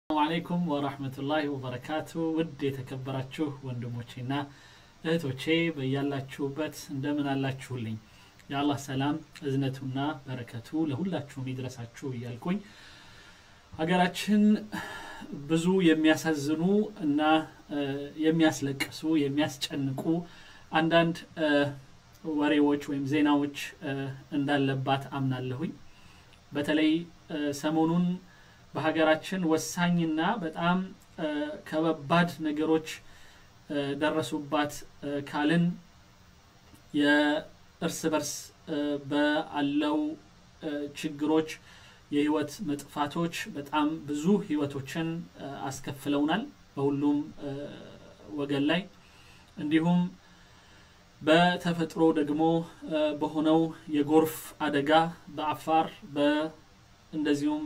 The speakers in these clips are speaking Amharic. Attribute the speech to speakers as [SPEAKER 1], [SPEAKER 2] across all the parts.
[SPEAKER 1] ሰላሙ አለይኩም ወራህመቱላሂ ወበረካቱ ውድ የተከበራችሁ ወንድሞቼና እህቶቼ በያላችሁበት እንደምን አላችሁልኝ የአላህ ሰላም እዝነቱና በረከቱ ለሁላችሁም ይድረሳችሁ እያልኩኝ ሀገራችን ብዙ የሚያሳዝኑ እና የሚያስለቅሱ የሚያስጨንቁ አንዳንድ ወሬዎች ወይም ዜናዎች እንዳለባት አምናለሁኝ በተለይ ሰሞኑን በሀገራችን ወሳኝና በጣም ከበባድ ነገሮች ደረሱባት ካልን የእርስ በርስ በአለው ችግሮች የህይወት መጥፋቶች በጣም ብዙ ህይወቶችን አስከፍለውናል በሁሉም ወገን ላይ እንዲሁም በተፈጥሮ ደግሞ በሆነው የጎርፍ አደጋ በአፋር እንደዚሁም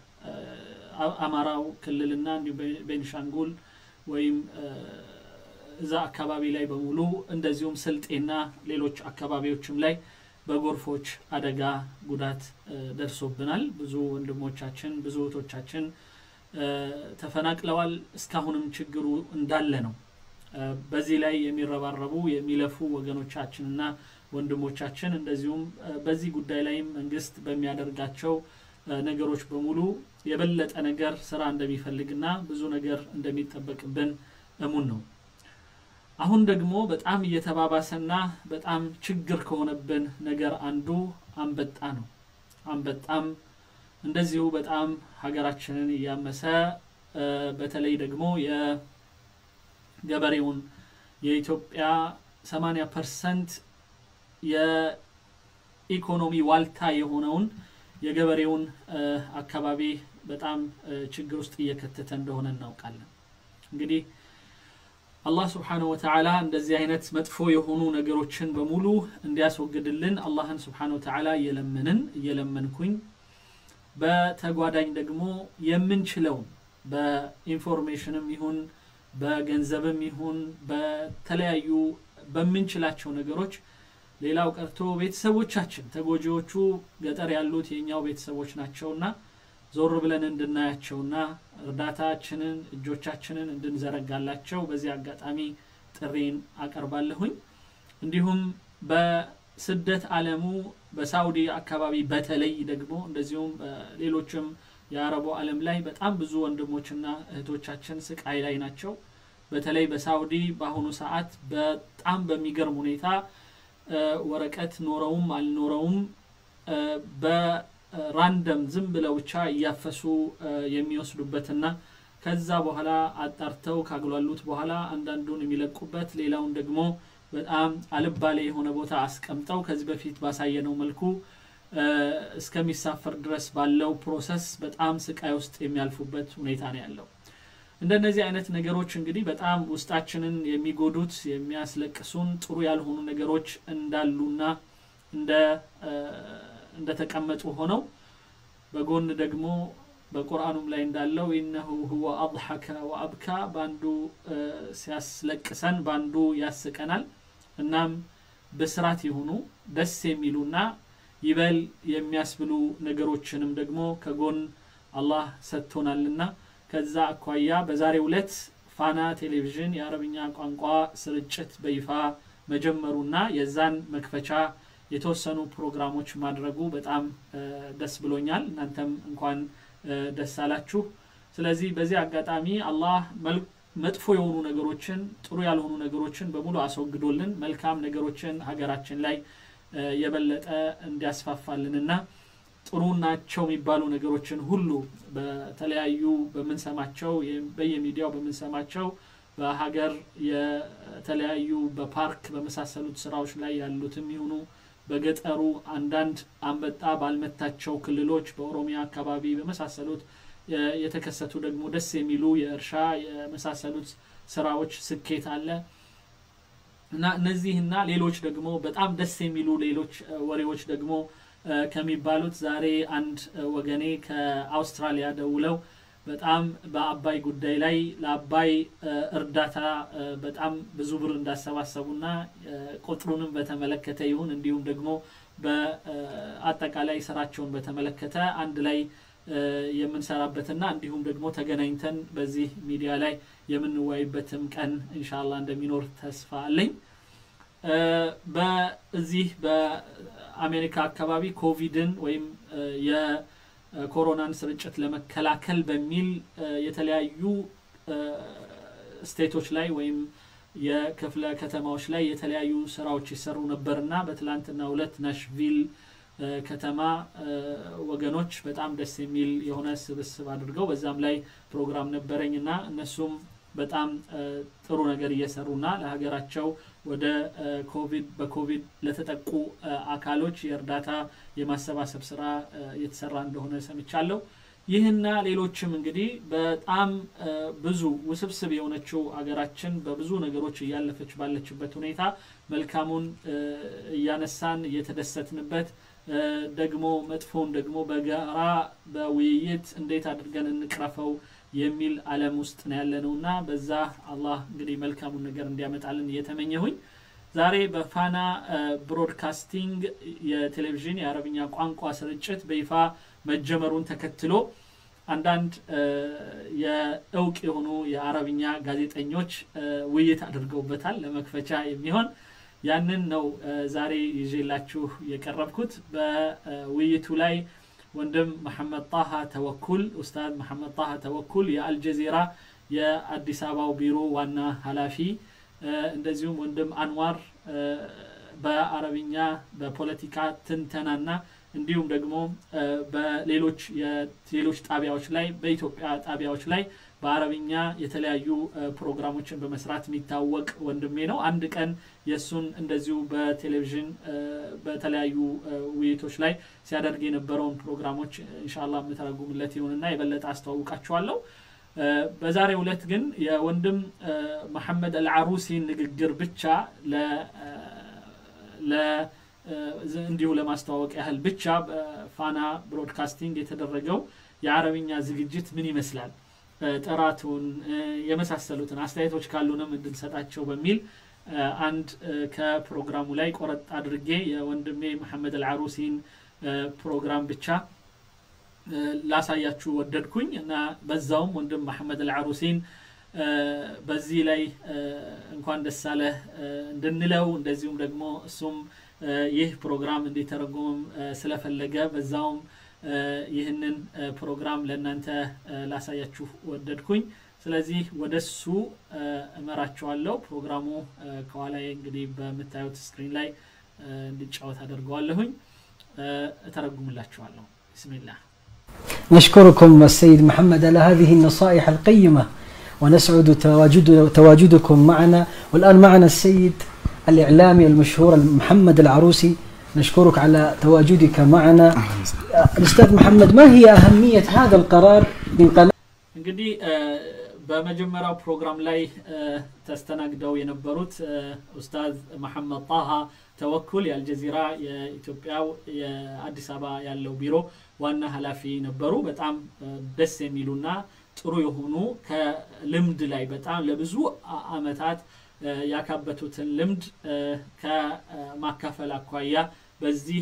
[SPEAKER 1] በአማራው ክልልና እንዲሁም ቤንሻንጉል ወይም እዛ አካባቢ ላይ በሙሉ እንደዚሁም ስልጤና ሌሎች አካባቢዎችም ላይ በጎርፎች አደጋ ጉዳት ደርሶብናል ብዙ ወንድሞቻችን ብዙ እህቶቻችን ተፈናቅለዋል እስካሁንም ችግሩ እንዳለ ነው በዚህ ላይ የሚረባረቡ የሚለፉ ወገኖቻችንና ወንድሞቻችን እንደዚሁም በዚህ ጉዳይ ላይም መንግስት በሚያደርጋቸው ነገሮች በሙሉ የበለጠ ነገር ስራ እንደሚፈልግና ብዙ ነገር እንደሚጠበቅብን እሙን ነው አሁን ደግሞ በጣም እየተባባሰና በጣም ችግር ከሆነብን ነገር አንዱ አንበጣ ነው አንበጣም እንደዚሁ በጣም ሀገራችንን እያመሰ በተለይ ደግሞ የገበሬውን የኢትዮጵያ 80 ፐርሰንት የኢኮኖሚ ዋልታ የሆነውን የገበሬውን አካባቢ በጣም ችግር ውስጥ እየከተተ እንደሆነ እናውቃለን እንግዲህ አላህ ስብሓንሁ ወተዓላ እንደዚህ አይነት መጥፎ የሆኑ ነገሮችን በሙሉ እንዲያስወግድልን አላህን ስብሓን ወተዓላ እየለመንን እየለመንኩኝ በተጓዳኝ ደግሞ የምንችለውን በኢንፎርሜሽንም ይሁን በገንዘብም ይሁን በተለያዩ በምንችላቸው ነገሮች ሌላው ቀርቶ ቤተሰቦቻችን ተጎጂዎቹ ገጠር ያሉት የኛው ቤተሰቦች ናቸውና ዞር ብለን እንድናያቸውና እርዳታችንን እጆቻችንን እንድንዘረጋላቸው በዚህ አጋጣሚ ጥሪን አቀርባለሁኝ እንዲሁም በስደት አለሙ በሳውዲ አካባቢ በተለይ ደግሞ እንደዚሁም ሌሎችም የአረቡ አለም ላይ በጣም ብዙ ወንድሞችና እህቶቻችን ስቃይ ላይ ናቸው በተለይ በሳውዲ በአሁኑ ሰዓት በጣም በሚገርም ሁኔታ ወረቀት ኖረውም አልኖረውም በራንደም ዝም ብለው ብቻ እያፈሱ የሚወስዱበትና ከዛ በኋላ አጣርተው ካግሏሉት በኋላ አንዳንዱን የሚለቁበት ሌላውን ደግሞ በጣም አልባሌ የሆነ ቦታ አስቀምጠው ከዚህ በፊት ባሳየነው መልኩ እስከሚሳፈር ድረስ ባለው ፕሮሰስ በጣም ስቃይ ውስጥ የሚያልፉበት ሁኔታ ነው ያለው እንደነዚህ አይነት ነገሮች እንግዲህ በጣም ውስጣችንን የሚጎዱት የሚያስለቅሱን ጥሩ ያልሆኑ ነገሮች እንዳሉና እንደ እንደተቀመጡ ሆነው በጎን ደግሞ በቁርአኑም ላይ እንዳለው ኢነሁ ሁወ አضሐከ ወአብካ በአንዱ ሲያስለቅሰን በአንዱ ያስቀናል እናም ብስራት የሆኑ ደስ የሚሉና ይበል የሚያስብሉ ነገሮችንም ደግሞ ከጎን አላህ ሰጥቶናልና ከዛ አኳያ በዛሬ ዕለት ፋና ቴሌቪዥን የአረብኛ ቋንቋ ስርጭት በይፋ መጀመሩና የዛን መክፈቻ የተወሰኑ ፕሮግራሞች ማድረጉ በጣም ደስ ብሎኛል እናንተም እንኳን ደስ አላችሁ ስለዚህ በዚህ አጋጣሚ አላህ መጥፎ የሆኑ ነገሮችን ጥሩ ያልሆኑ ነገሮችን በሙሉ አስወግዶልን መልካም ነገሮችን ሀገራችን ላይ የበለጠ እንዲያስፋፋልንና ጥሩ ናቸው የሚባሉ ነገሮችን ሁሉ በተለያዩ በምንሰማቸው በየሚዲያው በምንሰማቸው በሀገር የተለያዩ በፓርክ በመሳሰሉት ስራዎች ላይ ያሉትም ይሁኑ በገጠሩ አንዳንድ አንበጣ ባልመታቸው ክልሎች በኦሮሚያ አካባቢ በመሳሰሉት የተከሰቱ ደግሞ ደስ የሚሉ የእርሻ የመሳሰሉት ስራዎች ስኬት አለ እና እነዚህና ሌሎች ደግሞ በጣም ደስ የሚሉ ሌሎች ወሬዎች ደግሞ ከሚባሉት ዛሬ አንድ ወገኔ ከአውስትራሊያ ደውለው በጣም በአባይ ጉዳይ ላይ ለአባይ እርዳታ በጣም ብዙ ብር እንዳሰባሰቡና ቁጥሩንም በተመለከተ ይሁን እንዲሁም ደግሞ በአጠቃላይ ስራቸውን በተመለከተ አንድ ላይ የምንሰራበትና እንዲሁም ደግሞ ተገናኝተን በዚህ ሚዲያ ላይ የምንወያይበትም ቀን እንሻላ እንደሚኖር ተስፋ አለኝ በዚህ በአሜሪካ አካባቢ ኮቪድን ወይም የኮሮናን ስርጭት ለመከላከል በሚል የተለያዩ ስቴቶች ላይ ወይም የክፍለ ከተማዎች ላይ የተለያዩ ስራዎች ይሰሩ ነበርና በትላንትና ሁለት ናሽቪል ከተማ ወገኖች በጣም ደስ የሚል የሆነ ስብስብ አድርገው በዛም ላይ ፕሮግራም ነበረኝ እና እነሱም በጣም ጥሩ ነገር እየሰሩና ለሀገራቸው ወደ ኮቪድ በኮቪድ ለተጠቁ አካሎች የእርዳታ የማሰባሰብ ስራ እየተሰራ እንደሆነ ሰምቻለሁ ይህና ሌሎችም እንግዲህ በጣም ብዙ ውስብስብ የሆነችው አገራችን በብዙ ነገሮች እያለፈች ባለችበት ሁኔታ መልካሙን እያነሳን እየተደሰትንበት ደግሞ መጥፎውን ደግሞ በጋራ በውይይት እንዴት አድርገን እንቅረፈው የሚል አለም ውስጥ ነው ያለነው እና በዛ አላህ እንግዲህ መልካሙን ነገር እንዲያመጣልን እየተመኘሁኝ ዛሬ በፋና ብሮድካስቲንግ የቴሌቪዥን የአረብኛ ቋንቋ ስርጭት በይፋ መጀመሩን ተከትሎ አንዳንድ የእውቅ የሆኑ የአረብኛ ጋዜጠኞች ውይይት አድርገውበታል ለመክፈቻ የሚሆን ያንን ነው ዛሬ ይዤላችሁ የቀረብኩት በውይይቱ ላይ ወንድም መሐመድ ጣሃ ተወኩል ኡስታዝ መሐመድ ጣሃ ተወኩል የአልጀዚራ የአዲስ አበባው ቢሮ ዋና ኃላፊ እንደዚሁም ወንድም አንዋር በአረብኛ በፖለቲካ ትንተናና እንዲሁም ደግሞ በሌሎች የሌሎች ጣቢያዎች ላይ በኢትዮጵያ ጣቢያዎች ላይ በአረብኛ የተለያዩ ፕሮግራሞችን በመስራት የሚታወቅ ወንድሜ ነው አንድ ቀን የእሱን እንደዚሁ በቴሌቪዥን በተለያዩ ውይይቶች ላይ ሲያደርግ የነበረውን ፕሮግራሞች እንሻላ የምተረጉምለት ይሁንና የበለጠ አስተዋውቃችኋለሁ በዛሬው ዕለት ግን የወንድም መሐመድ አልዓሩሲን ንግግር ብቻ እንዲሁ ለማስተዋወቅ ያህል ብቻ በፋና ብሮድካስቲንግ የተደረገው የአረብኛ ዝግጅት ምን ይመስላል ጥራቱን የመሳሰሉትን አስተያየቶች ካሉንም እንድንሰጣቸው በሚል አንድ ከፕሮግራሙ ላይ ቆረጥ አድርጌ የወንድሜ መሐመድ አልዓሩሲን ፕሮግራም ብቻ ላሳያችሁ ወደድኩኝ እና በዛውም ወንድም መሐመድ አልዓሩሲን በዚህ ላይ እንኳን ደስ አለህ እንድንለው እንደዚሁም ደግሞ እሱም ይህ ፕሮግራም እንዲተረጉምም ስለፈለገ በዛውም ይህንን ፕሮግራም ለእናንተ ላሳያችሁ ወደድኩኝ ስለዚህ ወደ እሱ እመራቸዋለሁ ፕሮግራሙ ከኋላ እንግዲህ በምታዩት ስክሪን ላይ እንዲጫወት አደርገዋለሁኝ እተረጉምላችኋለሁ ብስሚላህ
[SPEAKER 2] نشكركم السيد محمد على هذه النصائح القيمة ونسعد تواجد تواجدكم معنا والآن معنا السيد الإعلامي المشهور محمد العروسي نشكرك على تواجدك معنا الأستاذ محمد ما هي أهمية هذا القرار من قناة
[SPEAKER 1] እንግዲህ በመጀመሪያው ፕሮግራም ላይ ተስተናግደው የነበሩት ኡስታዝ መሐመድ ጣሃ ተወኩል የአልጀዚራ የኢትዮጵያው የአዲስ አበባ ያለው ቢሮ ዋና ኃላፊ ነበሩ በጣም ደስ የሚሉና ጥሩ የሆኑ ከልምድ ላይ በጣም ለብዙ አመታት ያካበቱትን ልምድ ከማካፈል አኳያ በዚህ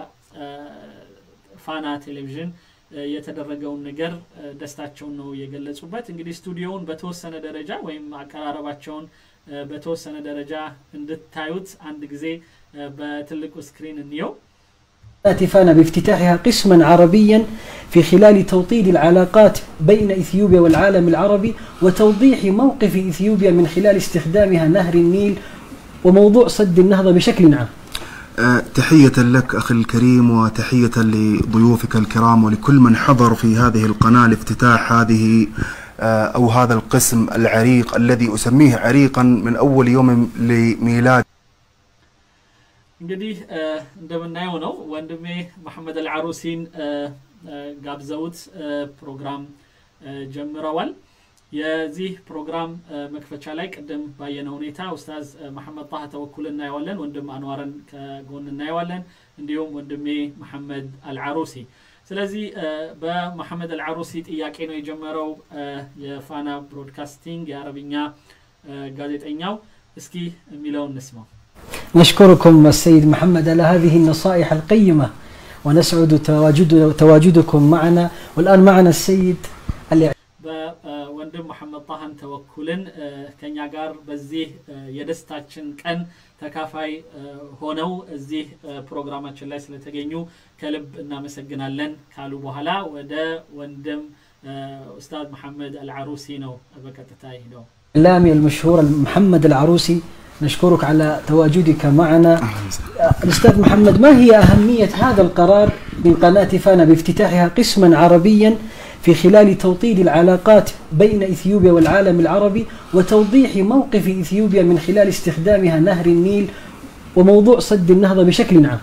[SPEAKER 1] በፋና ቴሌቪዥን የተደረገውን ነገር ደስታቸውን ነው የገለጹበት እንግዲህ ስቱዲዮውን በተወሰነ ደረጃ ወይም አቀራረባቸውን በተወሰነ ደረጃ እንድታዩት አንድ ጊዜ በትልቁ ስክሪን እንየው
[SPEAKER 2] فانا بافتتاحها قسما عربيا في خلال توطيد العلاقات بين اثيوبيا والعالم العربي وتوضيح موقف اثيوبيا من خلال استخدامها نهر النيل وموضوع سد النهضه بشكل عام.
[SPEAKER 3] تحية لك أخي الكريم وتحية لضيوفك الكرام ولكل من حضر في هذه القناة لافتتاح هذه أو هذا القسم العريق الذي أسميه عريقا من أول يوم لميلاد
[SPEAKER 1] እንግዲህ እንደምናየው ነው ወንድሜ መሐመድ አልዓሩሲን ጋብዘውት ፕሮግራም ጀምረዋል የዚህ ፕሮግራም መክፈቻ ላይ ቅድም ባየነው ሁኔታ ኡስታዝ መሐመድ ጣህ ተወኩል እናየዋለን ወንድም አንዋርን ከጎን እናየዋለን እንዲሁም ወንድሜ መሐመድ አልዓሩሲ ስለዚህ በመሐመድ አልዓሩሲ ጥያቄ ነው የጀመረው የፋና ብሮድካስቲንግ የአረብኛ ጋዜጠኛው እስኪ የሚለውን እንስማው
[SPEAKER 2] نشكركم السيد محمد على هذه النصائح القيمة ونسعد تواجد تواجدكم معنا والآن معنا السيد الإعلامي
[SPEAKER 1] በወንድም መሐመድ ጣሃን ተወኩልን ከኛ ጋር በዚህ የደስታችን ቀን ተካፋይ ሆነው እዚህ ፕሮግራማችን ላይ ስለተገኙ ከልብ እናመሰግናለን ካሉ በኋላ ወደ ወንድም ኡስታዝ መሐመድ አልዓሩሲ ነው በቀጥታ ሄደው
[SPEAKER 2] الإعلامي المشهور محمد العروسي نشكرك على تواجدك معنا الأستاذ محمد ما هي أهمية هذا القرار من قناة فانا بافتتاحها قسما عربيا في خلال توطيد العلاقات بين إثيوبيا والعالم العربي وتوضيح موقف إثيوبيا من خلال استخدامها نهر النيل وموضوع سد النهضة بشكل عام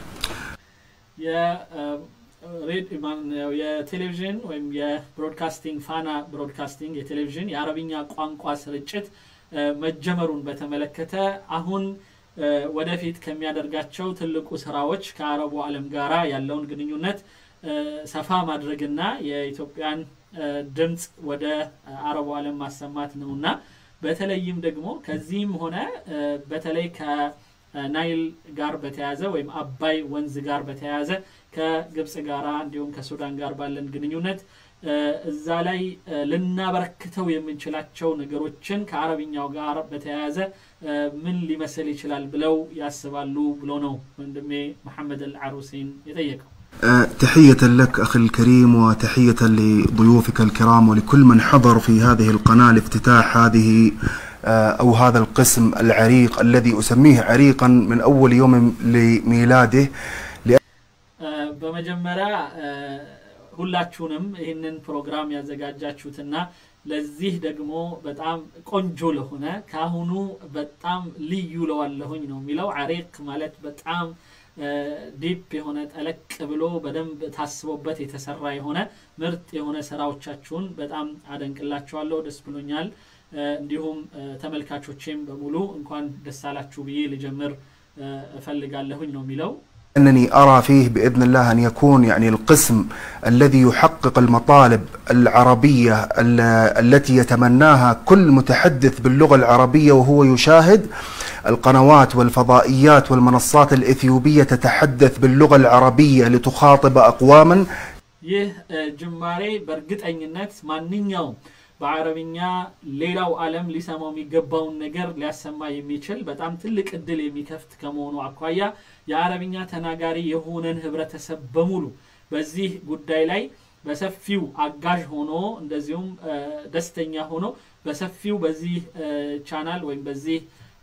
[SPEAKER 1] የቴሌቪዥን ወይም የብሮድካስቲንግ ፋና ብሮድካስቲንግ የቴሌቪዥን የአረብኛ ቋንቋ ስርጭት መጀመሩን በተመለከተ አሁን ወደፊት ከሚያደርጋቸው ትልቁ ስራዎች ከአረቡ ዓለም ጋራ ያለውን ግንኙነት ሰፋ ማድረግና የኢትዮጵያን ድምፅ ወደ አረቡ ዓለም ማሰማት ነውና በተለይም ደግሞ ከዚህም ሆነ በተለይ ከናይል ጋር በተያያዘ ወይም አባይ ወንዝ ጋር በተያያዘ ከግብፅ ጋራ እንዲሁም ከሱዳን ጋር ባለን ግንኙነት እዛ ላይ ልናበረክተው የምንችላቸው ነገሮችን ከአረብኛው ጋር በተያያዘ ምን ሊመስል ይችላል ብለው ያስባሉ ብሎ ነው ወንድሜ መሐመድ አልዓሩሲን የጠየቀው
[SPEAKER 3] تحية لك أخي الكريم وتحية لضيوفك الكرام ولكل من حضر في هذه القناة لافتتاح هذه أو هذا القسم العريق الذي أسميه عريقا من أول يوم لميلاده
[SPEAKER 1] በመጀመሪያ ሁላችሁንም ይህንን ፕሮግራም ያዘጋጃችሁትና ለዚህ ደግሞ በጣም ቆንጆ ለሆነ ከአሁኑ በጣም ልዩ ለዋለሁኝ ነው የሚለው አሬቅ ማለት በጣም ዲፕ የሆነ ጠለቅ ብሎ በደንብ ታስቦበት የተሰራ የሆነ ምርጥ የሆነ ስራዎቻችሁን በጣም አደንቅላችኋለሁ ደስ ብሎኛል እንዲሁም ተመልካቾቼም በሙሉ እንኳን ደስ አላችሁ ብዬ ልጀምር እፈልጋለሁኝ ነው የሚለው
[SPEAKER 3] أنني أرى فيه بإذن الله أن يكون يعني القسم الذي يحقق المطالب العربية التي يتمناها كل متحدث باللغة العربية وهو يشاهد القنوات والفضائيات والمنصات الإثيوبية تتحدث باللغة العربية لتخاطب أقواما
[SPEAKER 1] ይህ ጅማሬ በእርግጠኝነት ማንኛውም በአረብኛ ሌላው ዓለም ሊሰማው የሚገባውን ነገር ሊያሰማ የሚችል በጣም ትልቅ እድል የሚከፍት ከመሆኑ አኳያ የአረብኛ ተናጋሪ የሆነን ህብረተሰብ በሙሉ በዚህ ጉዳይ ላይ በሰፊው አጋዥ ሆኖ እንደዚሁም ደስተኛ ሆኖ በሰፊው በዚህ ቻናል ወይም በዚህ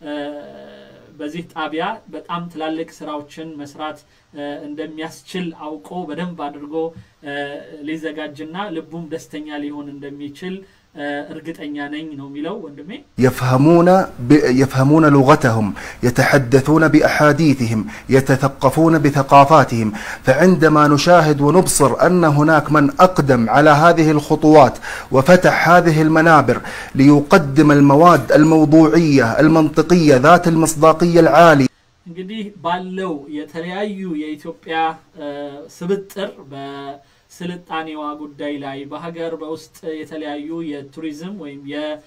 [SPEAKER 1] በዚህ ጣቢያ በጣም ትላልቅ ስራዎችን መስራት እንደሚያስችል አውቆ በደንብ አድርጎ ሊዘጋጅና ልቡም ደስተኛ ሊሆን እንደሚችል እርግጠኛ ነኝ ነው የሚለው ወንድሜ
[SPEAKER 3] يفهمون ب... يفهمون لغتهم يتحدثون بأحاديثهم يتثقفون بثقافاتهم فعندما نشاهد ونبصر أن هناك من أقدم على هذه الخطوات وفتح هذه المنابر ليقدم المواد الموضوعية المنطقية ذات المصداقية العالية
[SPEAKER 1] እንግዲህ ባለው የተለያዩ የኢትዮጵያ ስብጥር በስልጣኔዋ ጉዳይ ላይ በሀገር በውስጥ የተለያዩ የቱሪዝም ወይም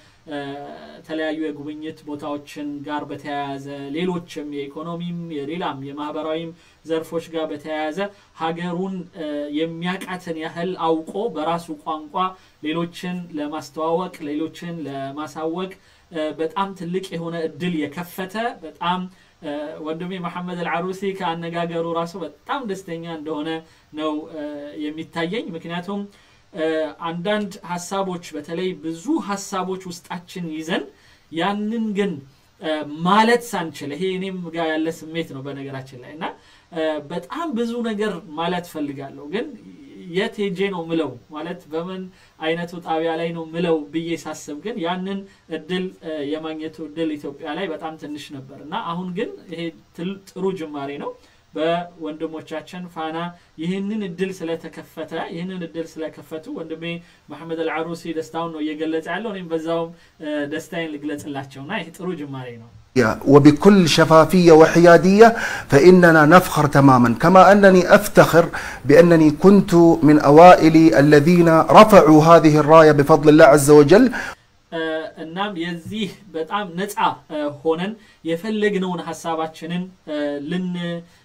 [SPEAKER 1] የተለያዩ የጉብኝት ቦታዎችን ጋር በተያያዘ ሌሎችም የኢኮኖሚም የሌላም የማህበራዊም ዘርፎች ጋር በተያያዘ ሀገሩን የሚያቃትን ያህል አውቆ በራሱ ቋንቋ ሌሎችን ለማስተዋወቅ ሌሎችን ለማሳወቅ በጣም ትልቅ የሆነ እድል የከፈተ በጣም ወንድሜ መሐመድ አልዓሩሲ ከአነጋገሩ ራሱ በጣም ደስተኛ እንደሆነ ነው የሚታየኝ ምክንያቱም አንዳንድ ሀሳቦች በተለይ ብዙ ሀሳቦች ውስጣችን ይዘን ያንን ግን ማለት ሳንችል ይሄ እኔም ጋር ያለ ስሜት ነው በነገራችን ላይ እና በጣም ብዙ ነገር ማለት ፈልጋለሁ ግን የት ሄጄ ነው ምለው ማለት በምን አይነቱ ጣቢያ ላይ ነው ምለው ብዬ ሳስብ ግን ያንን እድል የማግኘቱ እድል ኢትዮጵያ ላይ በጣም ትንሽ ነበር እና አሁን ግን ይሄ ጥሩ ጅማሬ ነው በወንድሞቻችን ፋና ይህንን እድል ስለተከፈተ ይህንን እድል ስለከፈቱ ወንድሜ መሐመድ አልዓሩሲ ደስታውን ነው እየገለጸ ያለው እኔም በዛውም ደስታዬን ልግለጽላቸው እና ይህ ጥሩ ጅማሬ ነው
[SPEAKER 3] وبكل شفافية وحيادية فإننا نفخر تماما كما أنني أفتخر بأنني كنت من أوائل الذين رفعوا هذه الراية بفضل الله عز وجل
[SPEAKER 1] እናም የዚህ በጣም ነፃ ሆነን የፈለግነውን ሀሳባችንን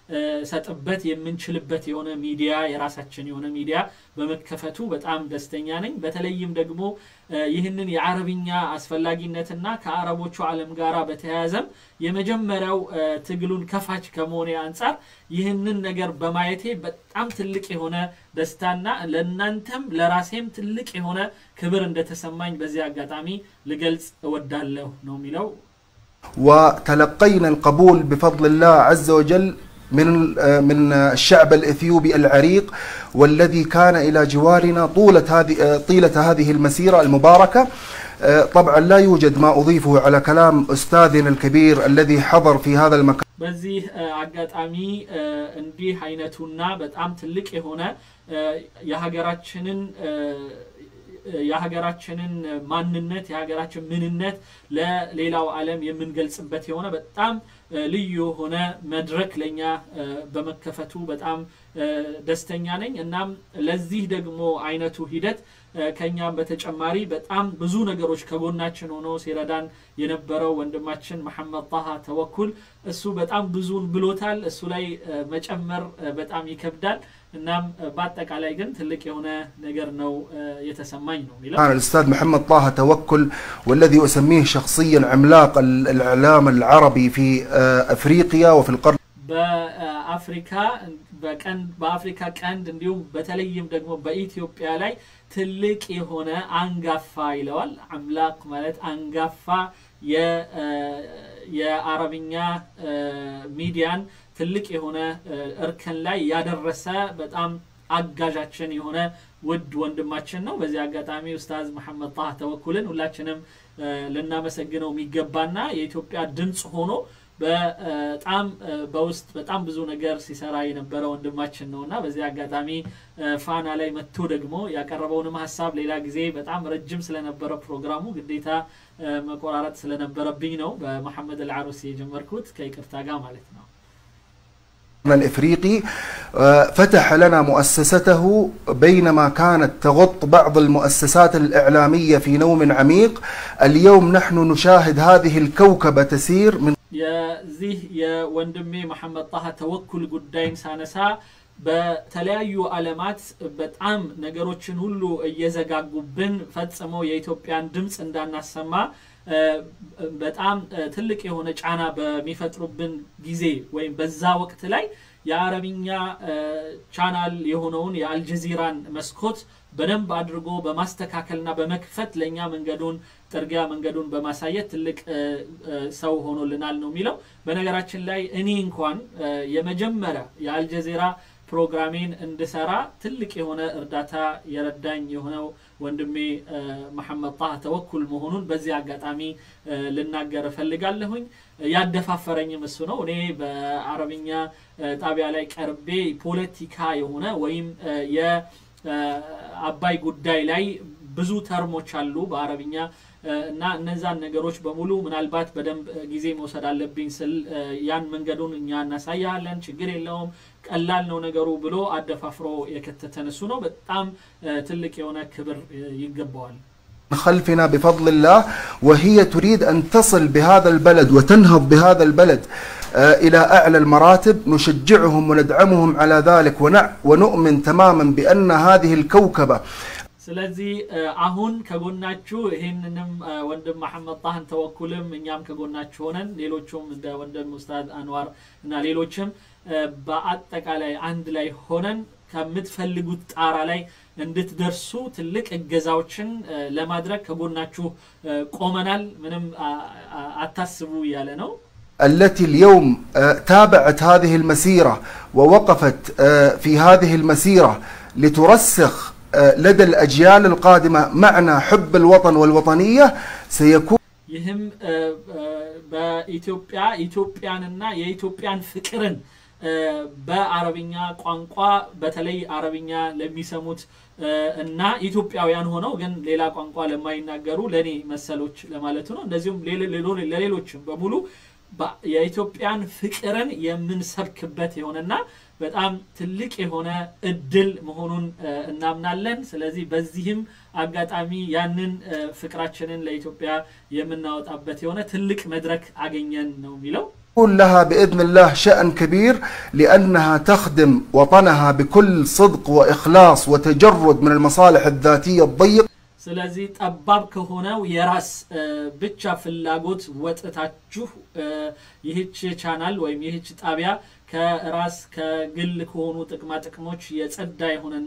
[SPEAKER 1] ሰጥበት የምንችልበት የሆነ ሚዲያ የራሳችን የሆነ ሚዲያ በመከፈቱ በጣም ደስተኛ ነኝ። በተለይም ደግሞ ይህንን የአረብኛ አስፈላጊነትና ከአረቦቹ ዓለም ጋር በተያያዘም የመጀመሪያው ትግሉን ከፋች ከመሆኔ አንጻር ይህንን ነገር በማየቴ በጣም ትልቅ የሆነ ደስታና ለእናንተም ለራሴም ትልቅ የሆነ ክብር እንደተሰማኝ በዚህ አጋጣሚ ልገልጽ እወዳለሁ ነው የሚለው።
[SPEAKER 3] وتلقينا القبول بفضل الله عز وجل من من الشعب الاثيوبي العريق والذي كان الى جوارنا طولة هذه طيلة هذه المسيرة المباركة طبعا لا يوجد ما اضيفه على كلام استاذنا الكبير الذي حضر في هذا المكان
[SPEAKER 1] በዚህ አጋጣሚ እንዲህ አይነቱና በጣም ትልቅ የሆነ የሀገራችንን የሀገራችንን ማንነት የሀገራችን ምንነት ለሌላው ዓለም የምንገልጽበት የሆነ በጣም ልዩ የሆነ መድረክ ለኛ በመከፈቱ በጣም ደስተኛ ነኝ። እናም ለዚህ ደግሞ አይነቱ ሂደት ከኛም በተጨማሪ በጣም ብዙ ነገሮች ከጎናችን ሆኖ ሲረዳን የነበረው ወንድማችን መሐመድ ጣሃ ተወኩል እሱ በጣም ብዙን ብሎታል። እሱ ላይ መጨመር በጣም ይከብዳል። እናም በአጠቃላይ ግን ትልቅ የሆነ ነገር ነው የተሰማኝ ነው የሚለው
[SPEAKER 3] كان الاستاذ محمد طه توكل والذي اسميه شخصيا عملاق الاعلام العربي في افريقيا وفي القرن
[SPEAKER 1] በአፍሪካ በቀንድ በአፍሪካ ቀንድ እንዲሁም በተለይም ደግሞ በኢትዮጵያ ላይ ትልቅ የሆነ አንጋፋ ይለዋል። አምላክ ማለት አንጋፋ የአረብኛ ሚዲያን ትልቅ የሆነ እርከን ላይ ያደረሰ በጣም አጋዣችን የሆነ ውድ ወንድማችን ነው። በዚህ አጋጣሚ ኡስታዝ መሐመድ ጣህ ተወኩልን ሁላችንም ልናመሰግነው የሚገባና የኢትዮጵያ ድምፅ ሆኖ በጣም በውስጥ በጣም ብዙ ነገር ሲሰራ የነበረ ወንድማችን ነው እና በዚህ አጋጣሚ ፋና ላይ መጥቶ ደግሞ ያቀረበውንም ሀሳብ ሌላ ጊዜ በጣም ረጅም ስለነበረ ፕሮግራሙ ግዴታ መቆራረጥ ስለነበረብኝ ነው በመሐመድ አልዓሩሲ የጀመርኩት ከይቅርታ ጋር ማለት ነው።
[SPEAKER 3] الافريقي فتح لنا مؤسسته بينما كانت تغط بعض المؤسسات الاعلاميه في نوم عميق اليوم نحن نشاهد هذه الكوكبه تسير من
[SPEAKER 1] የዚህ የወንድሜ መሐመድ ጣሃ ተወኩል ጉዳይን ሳነሳ በተለያዩ ዓለማት በጣም ነገሮችን ሁሉ እየዘጋጉብን ፈጽመው የኢትዮጵያን ድምፅ እንዳናሰማ በጣም ትልቅ የሆነ ጫና በሚፈጥሩብን ጊዜ ወይም በዛ ወቅት ላይ የአረብኛ ቻናል የሆነውን የአልጀዚራን መስኮት በደንብ አድርጎ በማስተካከልና በመክፈት ለእኛ መንገዱን ጥርጊያ መንገዱን በማሳየት ትልቅ ሰው ሆኖልናል ነው የሚለው። በነገራችን ላይ እኔ እንኳን የመጀመሪያ የአልጀዚራ ፕሮግራሜን እንድሰራ ትልቅ የሆነ እርዳታ የረዳኝ የሆነው ወንድሜ መሐመድ ጣህ ተወኩል መሆኑን በዚህ አጋጣሚ ልናገር እፈልጋለሁኝ። ያደፋፈረኝም እሱ ነው። እኔ በአረብኛ ጣቢያ ላይ ቀርቤ ፖለቲካ የሆነ ወይም የአባይ ጉዳይ ላይ ብዙ ተርሞች አሉ በአረብኛ እና እነዛን ነገሮች በሙሉ ምናልባት በደንብ ጊዜ መውሰድ አለብኝ ስል ያን መንገዱን እኛ እናሳያለን፣ ችግር የለውም ቀላል ነው ነገሩ ብሎ አደፋፍሮ የከተተን እሱ ነው። በጣም ትልቅ የሆነ ክብር ይገባዋል።
[SPEAKER 3] خلفنا بفضل الله وهي تريد ان تصل بهذا البلد وتنهض بهذا البلد الى اعلى المراتب نشجعهم وندعمهم على ذلك ونؤمن تماما بان هذه الكوكبه
[SPEAKER 1] ስለዚህ አሁን ከጎናችሁ ይህንንም ወንድም መሐመድ ጣህን ተወኩልም እኛም ከጎናችሁ ሆነን ሌሎቹም እንደ ወንድም ኡስታዝ አንዋር እና ሌሎችም በአጠቃላይ አንድ ላይ ሆነን ከምትፈልጉት ጣራ ላይ እንድትደርሱ ትልቅ እገዛዎችን ለማድረግ ከጎናችሁ ቆመናል። ምንም አታስቡ እያለ ነው።
[SPEAKER 3] التي اليوم تابعت هذه المسيره ووقفت في هذه المسيره لترسخ لدى الأجيال القادمة معنى حب الوطن والوطنية سيكون
[SPEAKER 1] ይህም በኢትዮጵያ ኢትዮጵያንና የኢትዮጵያን ፍቅርን በአረብኛ ቋንቋ በተለይ አረብኛ ለሚሰሙት እና ኢትዮጵያውያን ሆነው ግን ሌላ ቋንቋ ለማይናገሩ ለእኔ መሰሎች ለማለቱ ነው። እንደዚሁም ለሌሎችም በሙሉ የኢትዮጵያን ፍቅርን የምንሰብክበት የሆነና በጣም ትልቅ የሆነ እድል መሆኑን እናምናለን። ስለዚህ በዚህም አጋጣሚ ያንን ፍቅራችንን ለኢትዮጵያ የምናወጣበት የሆነ ትልቅ መድረክ አገኘን ነው የሚለው።
[SPEAKER 3] يكون لها باذن الله شان كبير لانها تخدم وطنها بكل صدق واخلاص وتجرد من المصالح الذاتيه الضيقه
[SPEAKER 1] ስለዚህ ጠባብ ከሆነው የራስ እ፣ ብቻ ፍላጎት ወጥታችሁ እ፣ ይህች ቻናል ወይም ይህች ጣቢያ ከራስ ከግል ከሆኑ ጥቅማ ጥቅሞች የጸዳ የሆነና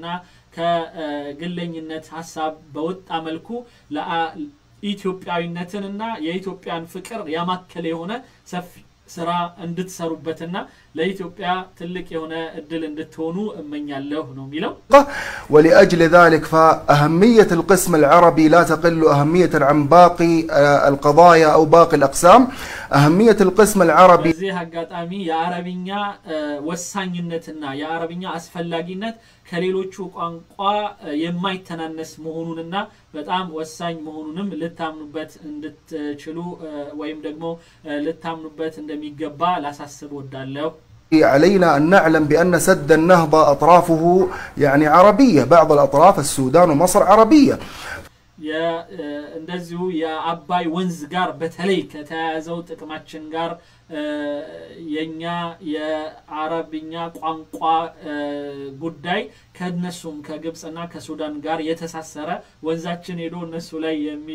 [SPEAKER 1] ከግለኝነት ሀሳብ በወጣ መልኩ ለአ- ኢትዮጵያዊነትንና የኢትዮጵያን ፍቅር ያማከለ የሆነ ሰፊ ስራ እንድትሰሩበትና ለኢትዮጵያ ትልቅ የሆነ እድል እንድትሆኑ እመኛለሁ ነው የሚለው።
[SPEAKER 3] ولأجل ذلك فأهمية القسم العربي لا تقل أهمية عن باقي آه، القضايا أو باقي الأقسام أهمية القسم العربي
[SPEAKER 1] በዚህ አጋጣሚ የአረብኛ እ፣ ወሳኝነትና የአረብኛ አስፈላጊነት ከሌሎቹ ቋንቋ እ፣ የማይተናነስ መሆኑንና በጣም ወሳኝ መሆኑንም ልታምኑበት እንድትችሉ እ፣ ወይም ደግሞ እ፣ ልታምኑበት እንደሚገባ ላሳስብ ወዳለሁ።
[SPEAKER 3] علينا أن نعلم بأن سد النهضة أطرافه يعني عربية بعض الأطراف السودان ومصر عربية
[SPEAKER 1] የ- እ፣ እንደዚሁ የአባይ ወንዝ ጋር በተለይ ከተያያዘው ጥቅማችን ጋር እ፣ የኛ የአረብኛ ቋንቋ እ፣ ጉዳይ ከነሱም ከግብፅና ከሱዳን ጋር የተሳሰረ ወንዛችን ሄዶ እነሱ ላይ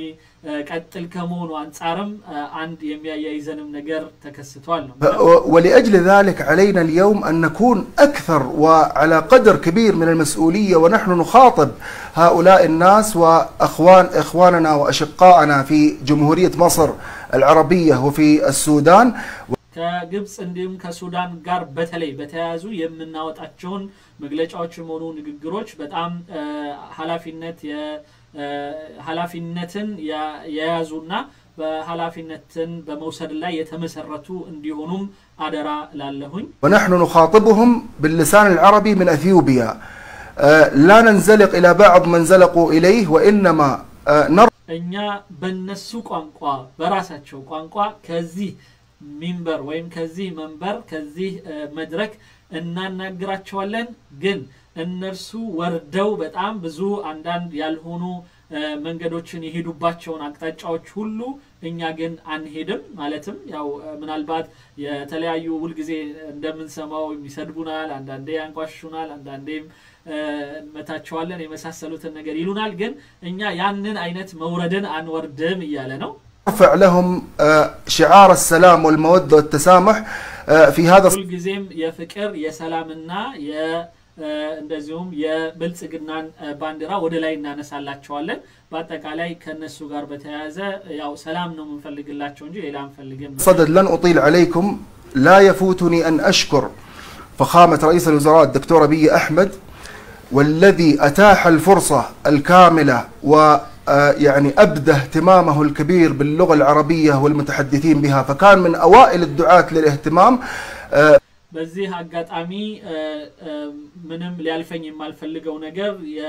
[SPEAKER 1] የሚቀጥል ከመሆኑ አንጻርም እ፣ አንድ የሚያያይዘንም ነገር ተከስቷል ነው
[SPEAKER 3] ف- ولأجل ذلك علينا اليوم أن نكون أكثر وعلى قدر كبير من المسؤولية ونحن نخاطب هؤلاء الناس وأخوان إخواننا وأشقائنا في جمهورية مصر العربية وفي السودان
[SPEAKER 1] ከግብፅ እንዲሁም ከሱዳን ጋር በተለይ በተያያዙ የምናወጣቸውን መግለጫዎችም ሆኑ ንግግሮች በጣም እ፣ ኃላፊነት የ- እ፣ ኃላፊነትን ያ- የያዙና በኃላፊነትን በመውሰድ ላይ የተመሰረቱ እንዲሆኑም አደራ ላለሁኝ
[SPEAKER 3] ونحن نخاطبهم باللسان العربي من أثيوبيا آه، لا ننزلق إلى بعض من زلقوا إليه وإنما آه، نرى
[SPEAKER 1] እኛ በነሱ ቋንቋ በራሳቸው ቋንቋ ከዚህ ሚንበር ወይም ከዚህ መንበር ከዚህ እ፣ መድረክ እናናግራቸዋለን። ግን እነርሱ ወርደው በጣም ብዙ አንዳንድ ያልሆኑ እ፣ መንገዶችን የሄዱባቸውን አቅጣጫዎች ሁሉ እኛ ግን አንሄድም። ማለትም ያው እ፣ ምናልባት የተለያዩ ሁልጊዜ እንደምንሰማው ይሰድቡናል፣ አንዳንዴ ያንቋሹናል፣ አንዳንዴም እ፣ እንመታቸዋለን የመሳሰሉትን ነገር ይሉናል። ግን እኛ ያንን አይነት መውረድን አንወርድም እያለ ነው።
[SPEAKER 3] نرفع لهم آه، شعار السلام والمودة والتسامح آه، في هذا
[SPEAKER 1] ሁልጊዜም የፍቅር የሰላምና የ- እ፣ እንደዚሁም የብልጽግናን እ፣ ባንዲራ ወደ ላይ እናነሳላቸዋለን። በአጠቃላይ ከነሱ ጋር በተያያዘ ያው ሰላም ነው የምንፈልግላቸው እንጂ ሌላ አንፈልግም ነው።
[SPEAKER 3] صدد لن أطيل عليكم لا يفوتني أن أشكر فخامة رئيس الوزراء الدكتور أبي أحمد والذي أتاح الفرصة الكاملة و آه، يعني أبدى اهتمامه الكبير باللغة العربية والمتحدثين بها فكان من أوائل الدعاة للاهتمام آه،
[SPEAKER 1] በዚህ አጋጣሚ እ፣ እ፣ ምንም ሊያልፈኝ የማልፈልገው ነገር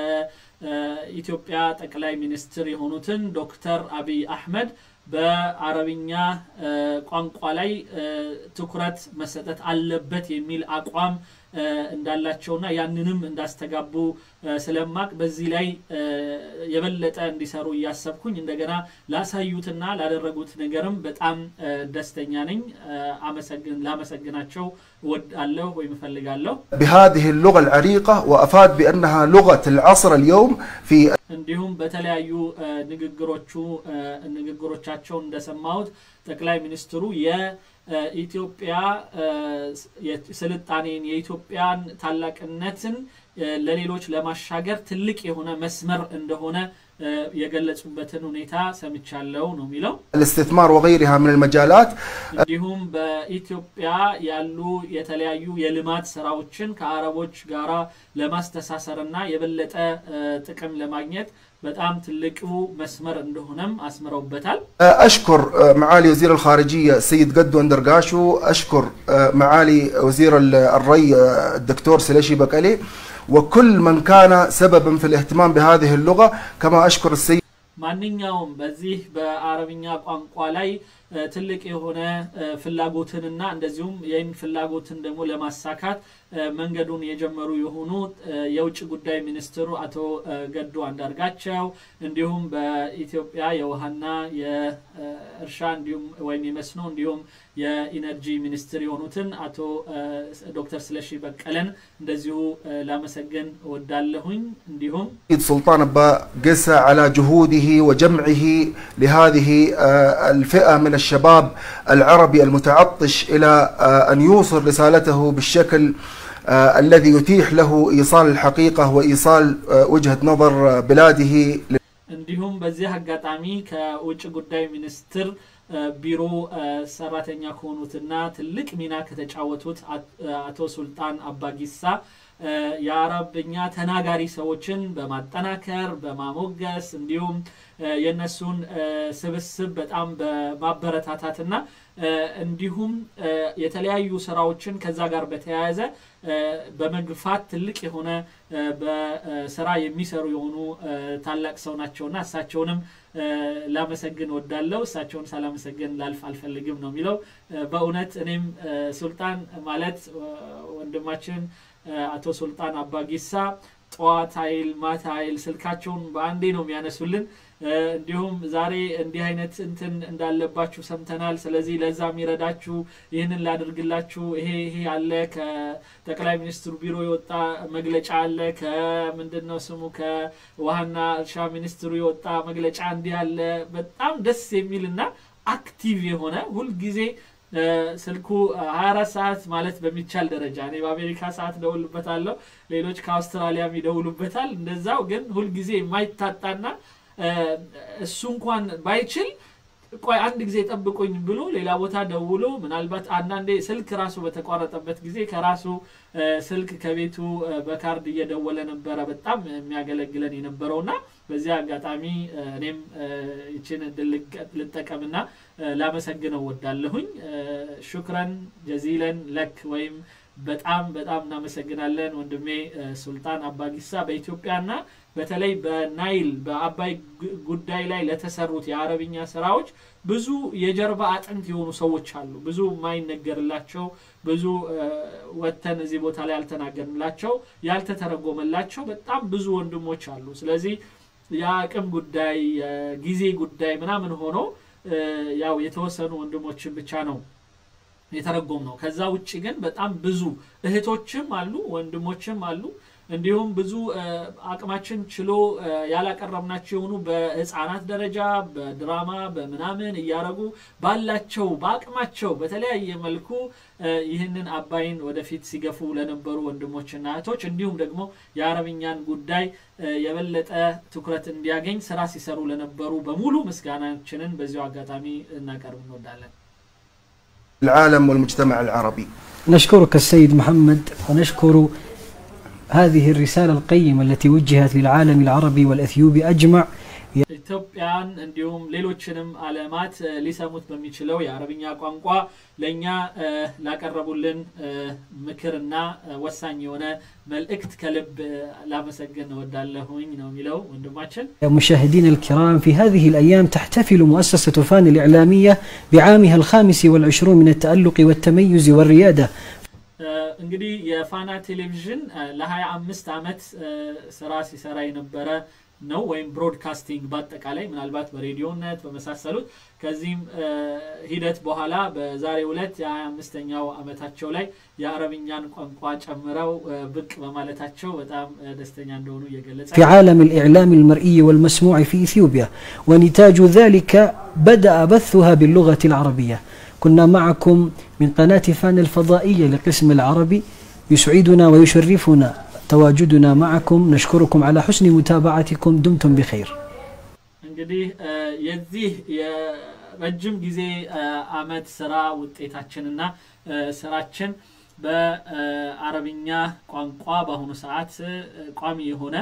[SPEAKER 1] የኢትዮጵያ ጠቅላይ ሚኒስትር የሆኑትን ዶክተር አብይ አህመድ በአረብኛ እ፣ ቋንቋ ላይ እ፣ ትኩረት መሰጠት አለበት የሚል አቋም እ፣ እንዳላቸውና ያንንም እንዳስተጋቡ እ፣ ስለማቅ በዚህ ላይ እ፣ የበለጠ እንዲሰሩ እያሰብኩኝ እንደገና ላሳዩትና ላደረጉት ነገርም በጣም እ፣ ደስተኛ ነኝ። እ፣ አመሰግን ላመሰግናቸው እወዳለሁ ወይም እፈልጋለሁ።
[SPEAKER 3] بهذه اللغة العريقة وأفاد بأنها لغة العصر اليوم في
[SPEAKER 1] እንዲሁም በተለያዩ እ፣ ንግግሮቹ እ፣ ንግግሮቻቸው እንደሰማሁት ጠቅላይ ሚኒስትሩ የኢትዮጵያ ስልጣኔን የኢትዮጵያን ታላቅነትን እ፣ ለሌሎች ለማሻገር ትልቅ የሆነ መስመር እንደሆነ እ፣ የገለጹበትን ሁኔታ ሰምቻለሁ ነው የሚለው።
[SPEAKER 3] الاستثمار وغيرها من المجالات
[SPEAKER 1] እንዲሁም በኢትዮጵያ ያሉ የተለያዩ የልማት ስራዎችን ከአረቦች ጋራ ለማስተሳሰርና የበለጠ እ፣ ጥቅም ለማግኘት በጣም ትልቁ መስመር እንደሆነም አስምረውበታል።
[SPEAKER 3] أشكر معالي وزير الخارجية السيد قدو أندرقاشو أشكر معالي وزير الري الدكتور سليشي بكالي وكل من كان سببا في الاهتمام بهذه اللغة كما أشكر السيد
[SPEAKER 1] ማንኛውም በዚህ በአረብኛ ቋንቋ ላይ እ፣ ትልቅ የሆነ እ፣ ፍላጎትንና እንደዚሁም ይህን ፍላጎትን ደግሞ ለማሳካት መንገዱን የጀመሩ የሆኑ የውጭ ጉዳይ ሚኒስትሩ አቶ ገዱ አንዳርጋቸው እንዲሁም በኢትዮጵያ የውሃና የእርሻ እንዲሁም ወይም የመስኖ እንዲሁም የኢነርጂ ሚኒስትር የሆኑትን አቶ ዶክተር ስለሺ በቀለን እንደዚሁ ላመሰግን ወዳለሁኝ እንዲሁም
[SPEAKER 3] سلطان أبا قسى على جهوده وجمعه لهذه الفئة من الشباب العربي المتعطش إلى أن يوصل رسالته بالشكل الذي يتيح له إيصال الحقيقة وإيصال وجهة نظر بلاده
[SPEAKER 1] እንዲሁም በዚህ አጋጣሚ ከውጭ ጉዳይ ሚኒስትር ቢሮ ሰራተኛ ከሆኑትና ትልቅ ሚና ከተጫወቱት አቶ ሱልጣን አባጊሳ የአረብኛ ተናጋሪ ሰዎችን በማጠናከር በማሞገስ እንዲሁም የእነሱን ስብስብ በጣም በማበረታታትና እንዲሁም የተለያዩ ስራዎችን ከዛ ጋር በተያያዘ በመግፋት ትልቅ የሆነ በስራ የሚሰሩ የሆኑ ታላቅ ሰው ናቸውና እሳቸውንም ላመሰግን ወዳለው እሳቸውን ሳላመሰግን ላልፍ አልፈልግም ነው የሚለው በእውነት እኔም ሱልጣን ማለት ወንድማችን አቶ ሱልጣን አባጊሳ ጠዋት ኃይል ማታ ኃይል ስልካቸውን በአንዴ ነው የሚያነሱልን እንዲሁም ዛሬ እንዲህ አይነት እንትን እንዳለባችሁ ሰምተናል ስለዚህ ለዛ የሚረዳችሁ ይህንን ላድርግላችሁ ይሄ ይሄ አለ ከጠቅላይ ሚኒስትሩ ቢሮ የወጣ መግለጫ አለ ከምንድን ነው ስሙ ከውሃና እርሻ ሚኒስትሩ የወጣ መግለጫ እንዲህ አለ በጣም ደስ የሚል እና አክቲቭ የሆነ ሁልጊዜ ስልኩ 24 ሰዓት ማለት በሚቻል ደረጃ እኔ በአሜሪካ ሰዓት ደውልበታለሁ ሌሎች ከአውስትራሊያም ይደውሉበታል እንደዛው ግን ሁልጊዜ የማይታጣና እሱ እንኳን ባይችል ቆይ አንድ ጊዜ ጠብቁኝ ብሎ ሌላ ቦታ ደውሎ ምናልባት አንዳንዴ ስልክ ራሱ በተቋረጠበት ጊዜ ከራሱ ስልክ ከቤቱ በካርድ እየደወለ ነበረ በጣም የሚያገለግለን የነበረውና በዚህ አጋጣሚ እኔም ይችን እድል ልጠቀምና ላመሰግነው ወዳለሁኝ ሹክረን ጀዚለን ለክ ወይም በጣም በጣም እናመሰግናለን ወንድሜ ሱልጣን አባጊሳ በኢትዮጵያና በተለይ በናይል በአባይ ጉዳይ ላይ ለተሰሩት የአረብኛ ስራዎች ብዙ የጀርባ አጥንት የሆኑ ሰዎች አሉ ብዙ የማይነገርላቸው ብዙ ወተን እዚህ ቦታ ላይ ያልተናገርንላቸው ያልተተረጎመላቸው በጣም ብዙ ወንድሞች አሉ ስለዚህ የአቅም ጉዳይ የጊዜ ጉዳይ ምናምን ሆኖ ያው የተወሰኑ ወንድሞችን ብቻ ነው የተረጎም ነው ከዛ ውጭ ግን በጣም ብዙ እህቶችም አሉ ወንድሞችም አሉ እንዲሁም ብዙ አቅማችን ችሎ ያላቀረብናቸው የሆኑ በህፃናት ደረጃ በድራማ በምናምን እያረጉ ባላቸው በአቅማቸው በተለያየ መልኩ ይህንን አባይን ወደፊት ሲገፉ ለነበሩ ወንድሞችና እህቶች እንዲሁም ደግሞ የአረብኛን ጉዳይ የበለጠ ትኩረት እንዲያገኝ ስራ ሲሰሩ ለነበሩ በሙሉ ምስጋናችንን በዚሁ አጋጣሚ እናቀርብ እንወዳለን
[SPEAKER 3] العالم والمجتمع العربي
[SPEAKER 2] نشكرك السيد محمد ونشكر هذه الرسالة القيمة التي وجهت للعالم العربي والأثيوبي أجمع
[SPEAKER 1] ኢትዮጵያን እንዲሁም ሌሎችንም አለማት ሊሰሙት በሚችለው የአረብኛ ቋንቋ ለእኛ ላቀረቡልን ምክርና ወሳኝ የሆነ መልእክት ከልብ ላመሰግን እወዳለሁኝ ነው የሚለው ወንድማችን
[SPEAKER 2] مشاهدينا الكرام في هذه الأيام تحتفل مؤسسة فان الإعلامية بعامها الخامس والعشرون من التألق والتميز والريادة
[SPEAKER 1] እንግዲህ የፋና ቴሌቪዥን ለሀያ አምስት ዓመት ስራ ሲሰራ የነበረ ነው ወይም ብሮድካስቲንግ በአጠቃላይ ምናልባት በሬዲዮነት በመሳሰሉት ከዚህም ሂደት በኋላ በዛሬ ሁለት የሀያ አምስተኛው ዓመታቸው ላይ የአረብኛን ቋንቋ ጨምረው ብቅ በማለታቸው በጣም ደስተኛ እንደሆኑ እየገለጸ
[SPEAKER 2] في عالم الإعلام المرئي والمسموع في إثيوبيا ونتاج ذلك بدأ بثها باللغة العربية كنا معكم من قناة فان الفضائية لقسم العربي يسعدنا ويشرفنا تواجدنا معكم نشكركم على حسن متابعتكم دمتم بخير
[SPEAKER 1] እንግዲህ የዚህ የረጅም ጊዜ አመት ስራ ውጤታችንና ስራችን በአረብኛ ቋንቋ በአሁኑ ሰዓት ቋሚ የሆነ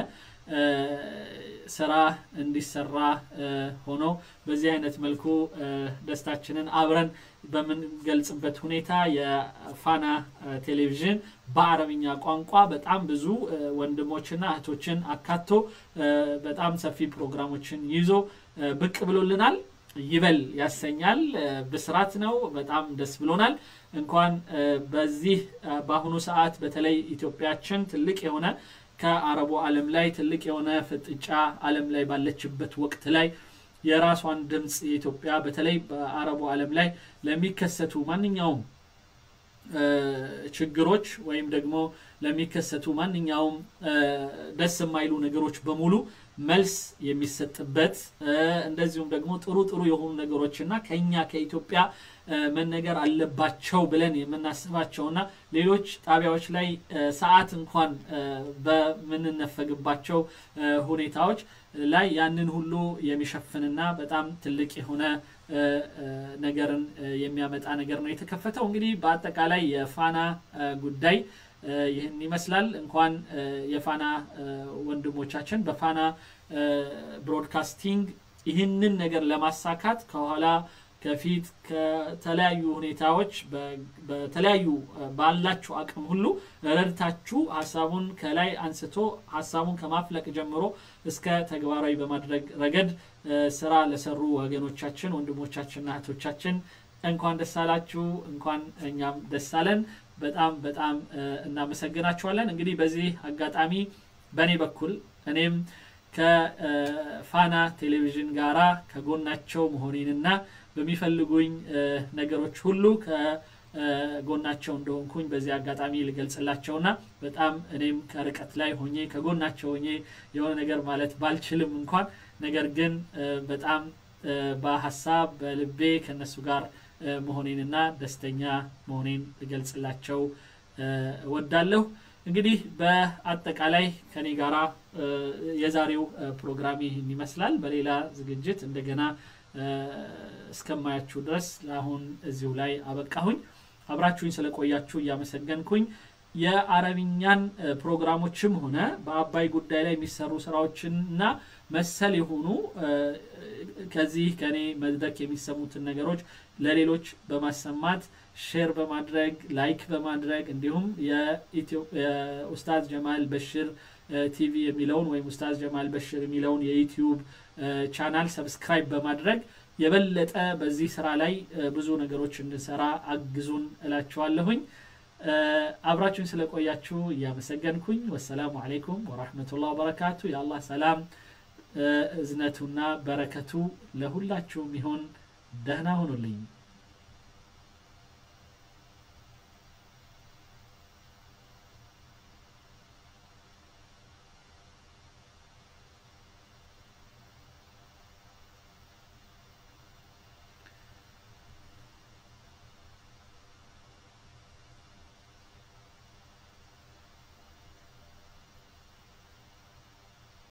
[SPEAKER 1] ስራ እንዲሰራ ሆኖ በዚህ አይነት መልኩ ደስታችንን አብረን በምንገልጽበት ሁኔታ የፋና ቴሌቪዥን በአረብኛ ቋንቋ በጣም ብዙ ወንድሞችና እህቶችን አካቶ በጣም ሰፊ ፕሮግራሞችን ይዞ ብቅ ብሎልናል ይበል ያሰኛል። ብስራት ነው። በጣም ደስ ብሎናል። እንኳን በዚህ በአሁኑ ሰዓት በተለይ ኢትዮጵያችን ትልቅ የሆነ ከአረቡ ዓለም ላይ ትልቅ የሆነ ፍጥጫ ዓለም ላይ ባለችበት ወቅት ላይ የራሷን ድምፅ የኢትዮጵያ በተለይ በአረቡ ዓለም ላይ ለሚከሰቱ ማንኛውም ችግሮች ወይም ደግሞ ለሚከሰቱ ማንኛውም ደስ የማይሉ ነገሮች በሙሉ መልስ የሚሰጥበት እንደዚሁም ደግሞ ጥሩ ጥሩ የሆኑ ነገሮችና ከኛ ከኢትዮጵያ መነገር አለባቸው ብለን የምናስባቸውና ሌሎች ጣቢያዎች ላይ ሰዓት እንኳን በምንነፈግባቸው ሁኔታዎች ላይ ያንን ሁሉ የሚሸፍንና በጣም ትልቅ የሆነ ነገርን የሚያመጣ ነገር ነው የተከፈተው። እንግዲህ በአጠቃላይ የፋና ጉዳይ ይህን ይመስላል። እንኳን የፋና ወንድሞቻችን በፋና ብሮድካስቲንግ ይህንን ነገር ለማሳካት ከኋላ ከፊት ከተለያዩ ሁኔታዎች በተለያዩ ባላችሁ አቅም ሁሉ ረድታችሁ ሀሳቡን ከላይ አንስቶ ሀሳቡን ከማፍለቅ ጀምሮ እስከ ተግባራዊ በማድረግ ረገድ ስራ ለሰሩ ወገኖቻችን፣ ወንድሞቻችንና እህቶቻችን እንኳን ደስ አላችሁ፣ እንኳን እኛም ደስ አለን። በጣም በጣም እናመሰግናችኋለን። እንግዲህ በዚህ አጋጣሚ በእኔ በኩል እኔም ከፋና ቴሌቪዥን ጋራ ከጎናቸው መሆኔንና በሚፈልጉኝ ነገሮች ሁሉ ከጎናቸው እንደሆንኩኝ በዚህ አጋጣሚ ልገልጽላቸውና በጣም እኔም ከርቀት ላይ ሆኜ ከጎናቸው ሆኜ የሆነ ነገር ማለት ባልችልም እንኳን ነገር ግን በጣም በሀሳብ በልቤ ከነሱ ጋር መሆኔንና ደስተኛ መሆኔን ልገልጽላቸው እወዳለሁ። እንግዲህ በአጠቃላይ ከኔ ጋራ የዛሬው ፕሮግራም ይህን ይመስላል። በሌላ ዝግጅት እንደገና እስከማያችሁ ድረስ ለአሁን እዚሁ ላይ አበቃሁኝ። አብራችሁኝ ስለቆያችሁ እያመሰገንኩኝ የአረብኛን ፕሮግራሞችም ሆነ በአባይ ጉዳይ ላይ የሚሰሩ ስራዎችንና መሰል የሆኑ ከዚህ ከኔ መድረክ የሚሰሙትን ነገሮች ለሌሎች በማሰማት ሼር በማድረግ ላይክ በማድረግ እንዲሁም የኡስታዝ ጀማል በሽር ቲቪ የሚለውን ወይም ኡስታዝ ጀማል በሽር የሚለውን የዩቲዩብ ቻናል ሰብስክራይብ በማድረግ የበለጠ በዚህ ስራ ላይ ብዙ ነገሮች እንድንሰራ አግዙን እላችኋለሁኝ። አብራችሁን ስለቆያችሁ እያመሰገንኩኝ ወሰላሙ አሌይኩም ወራህመቱላህ ወበረካቱ። የአላህ ሰላም እዝነቱና በረከቱ ለሁላችሁም ይሁን። ደህና ሁኑልኝ።